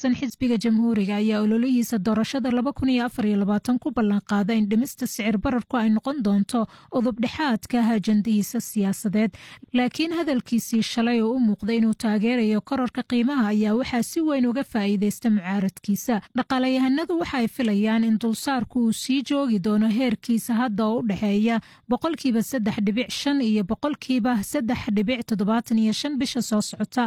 tirsan xisbiga jamhuuriga ayaa ololihiisa doorashada ku ballanqaada in dhimista sicir bararku ay noqon doonto udubdhexaadka ajandihiisa siyaasadeed laakiin hadalkiisii shalay oo u muuqda inuu taageerayo kororka qiimaha ayaa waxaa si weyn uga faa'iideysta mucaaradkiisa dhaqaalayahanadu waxaay filayaan in dulsaarku uu sii joogi doono heerkiisa hadda oo u dhexeeya boqolkiiba saddex dhibic shan iyo boqolkiiba saddex dhibic toddobaatan iyo shan bisha soo socota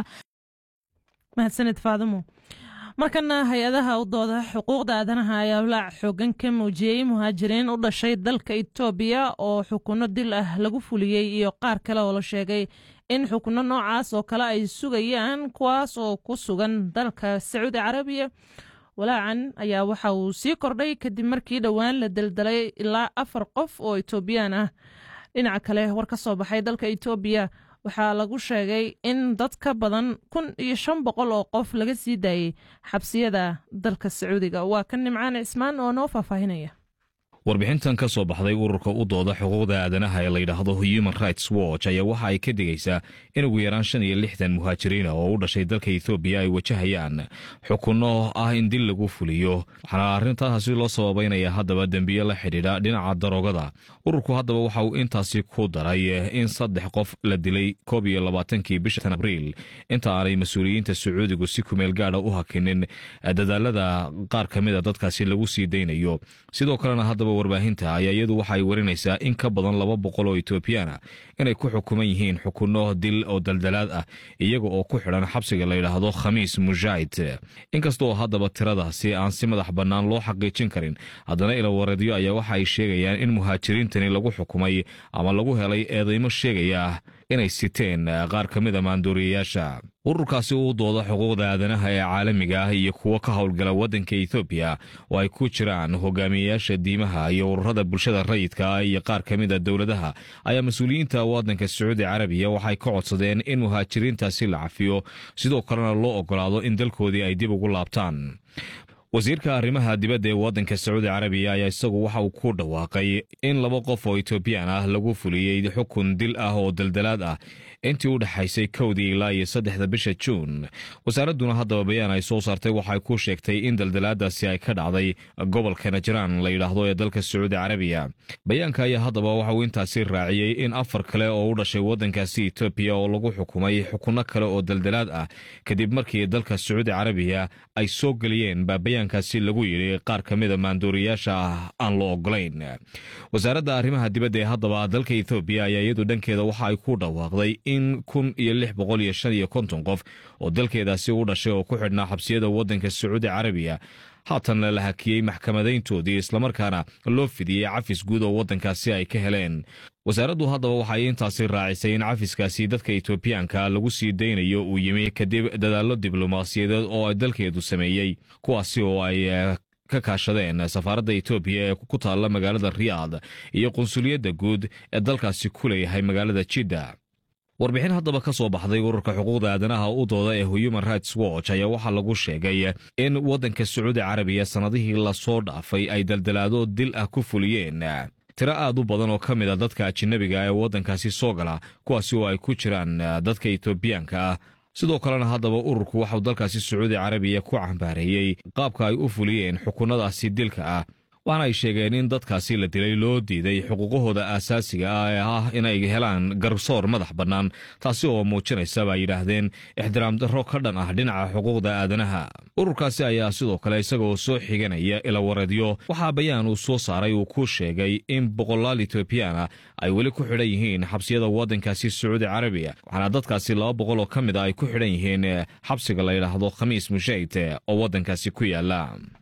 mahadsaned faadimo markana hay-adaha u dooda xuquuqda aadanaha ayaa walaac xoogan ka muujiyey muhaajiriin u dhashay dalka itoobiya oo xukunno dil ah lagu fuliyey iyo qaar kale oo la sheegay in xukunno noocaas oo kale ay sugayaan kuwaas oo ku sugan dalka sacuudi carabiya walaacan ayaa waxa uu sii kordhay kadib markii dhowaan la daldalay ilaa afar qof oo itoobiyaan ah dhinaca kale war ka soo baxay dalka itoobiya waxaa lagu sheegay in dad ka badan kun iyo shan boqol oo qof laga sii daayey xabsiyada dalka sacuudiga waa kan nimcaan cismaan oo noo faahfaahinaya warbixintan ka soo baxday ururka u dooda xuquuqda aadanaha ee layidhaahdo human rights watch ayaa waxa ay ka digaysaa in ugu yaraan shan iyo lixdan muhaajiriina oo u dhashay dalka ethoobiya ay wajahayaan xukunno ah in dil lagu fuliyo waxaana arrintaasi loo sababaynaya haddaba dembiye la xidhiidha dhinaca daroogada ururku haddaba waxa uu intaasi ku daray in saddex qof la dilay koob iyo labaatankii bishan abriil inta aanay mas-uuliyiinta sacuudigu si kumeel gaadha u hakinin dadaalada qaar ka mida dadkaasi lagu sii daynayo sidoo kalena haddaba warbaahinta ayaa iyadu waxa ay warinaysaa in ka badan laba boqol oo etoobiyaana inay ku xukuman yihiin xukunno dil oo daldalaad ah iyaga oo ku xidhan xabsiga layidhaahdo khamiis mujaahid inkastaoo haddaba tiradaasi aan si madax bannaan loo xaqiijin karin haddana ilawareedyo ayaa waxa ay sheegayaan in muhaajiriintani lagu xukumay ama lagu helay eedeymo sheegaya inay siteen qaar ka mid a maanduuriyayaasha ururkaasi uu dooda xuquuqda aadanaha ee caalamiga ah iyo kuwo ka howlgala waddanka ethoobiya oo ay ku jiraan hogaamiyeyaasha diimaha iyo ururada bulshada rayidka ah iyo qaar ka mid a dowladaha ayaa mas-uuliyiinta waddanka sacuudi carabiya waxay ka codsadeen in muhaajiriintaasi la cafiyo sidoo kalena loo ogolaado in dalkoodii ay dib ugu laabtaan wasiirka arrimaha dibadda ee waddanka sacuudi carabiya ayaa isagu waxa uu ku dhawaaqay in laba qof oo etoobiyaan ah lagu fuliyey xukun dil ah oo daldalaad ah intii u dhexaysay kowdii ilaa iyo saddexda bisha juun wasaaradduna haddaba bayaan ay soo saartay waxay ku sheegtay in daldalaadaasi ay ka dhacday gobolka najraan la yidhaahdo ee dalka sacuudi carabiya bayaanka ayaa haddaba waxa uu intaasi raaciyey in afar kale oo u dhashay waddankaasi etoobiya oo lagu xukumay xukunno kale oo daldalaad ah kadib markii dalka sacuudi carabiya ay soo geliyeen baa bayaankaasi lagu yidhi qaar ka mida maanduuriyaasha ah aan loo ogolayn wasaaradda arrimaha dibadda ee haddaba dalka ethoobiya ayaa iyadu dhankeeda waxa ay ku dhawaaqday in kun iyo lix boqol iyo shan iyo konton qof oo dalkeedaasi u dhashay oo ku xidhnaa xabsiyada waddanka sacuudi carabiya haatanna la hakiyey maxkamadayntoodii islamarkaana loo fidiyey cafis guud oo waddankaasi ay ka heleen wasaaraddu haddaba waxay intaasi raacisay in cafiskaasi dadka etoobiyaanka lagu sii daynayo uu yimi kadib dadaallo diblomaasiyadeed oo ay dalkeedu sameeyey kuwaasi oo ay ka kaashadeen safaaradda etoobiya ee ku taalla magaalada riyaad iyo qunsuliyadda guud ee dalkaasi ku leeyahay magaalada jidda warbixin haddaba ka soo baxday ururka xuquuqda aadanaha u dooda ee human rights watch ayaa waxaa lagu sheegay in waddanka sacuudi carabiya sannadihii lasoo dhaafay ay daldalaado dil ah ku fuliyeen tiro aad u badan oo ka mid a dadka ajinabiga ee waddankaasi soo gala kuwaasi oo ay ku jiraan dadka etoobiyaanka ah sidoo kalena haddaba ururku waxau dalkaasi sacuudi carabiya ku cambaareeyey qaabka ay u fuliyeen xukunnadaasi dilka ah waxaana ay sheegeen in dadkaasi la dilay loo diiday xuquuqahooda aasaasiga ah ee ah inay helaan garsoor madax bannaan taasi oo muujinaysa baa yidhaahdeen ixtiraam darro ka dhan ah dhinaca xuquuqda aadanaha ururkaasi ayaa sidoo kale isagoo soo xiganaya ilawareedyo waxaa bayaan uu soo saaray uu ku sheegay in boqolaal etoobiyaana ay weli ku xidhan yihiin xabsiyada waddankaasi sacuudi carabiya waxaana dadkaasi laba boqol oo ka mid a ay ku xidhan yihiin xabsiga la yidhaahdo khamiis mushayd oo waddankaasi ku yaala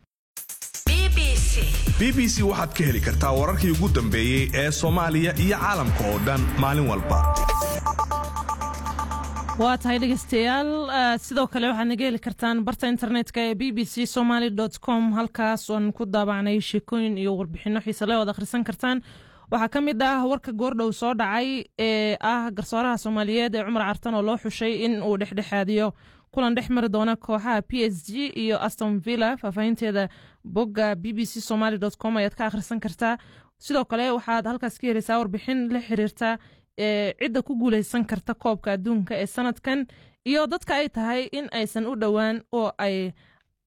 b b c waxaad ka heli kartaa wararkii ugu dambeeyey ee soomaaliya iyo caalamka oo dhan maalin walba waa tahay dhegeystayaal sidoo kale waxaad naga heli kartaan barta internetka ee b b c somaly com halkaas oon ku daabacnay sheekooyin iyo warbixinno xiisale oad akhrisan kartaan waxaa ka mid ah warka goordhow soo dhacay ee ah garsooraha soomaaliyeed ee cumar cartan oo loo xushay in uu dhexdhexaadiyo kulan dhex mari doona kooxaha p s g iyo aston villa faahfaahinteeda bogga b b c somaly com ayaad ka akhrisan kartaa sidoo kale waxaad halkaas ka heleysaa warbixin la xiriirta ee cidda ku guuleysan karta koobka adduunka ee sanadkan iyo dadka ay tahay in aysan u dhowaan oo ay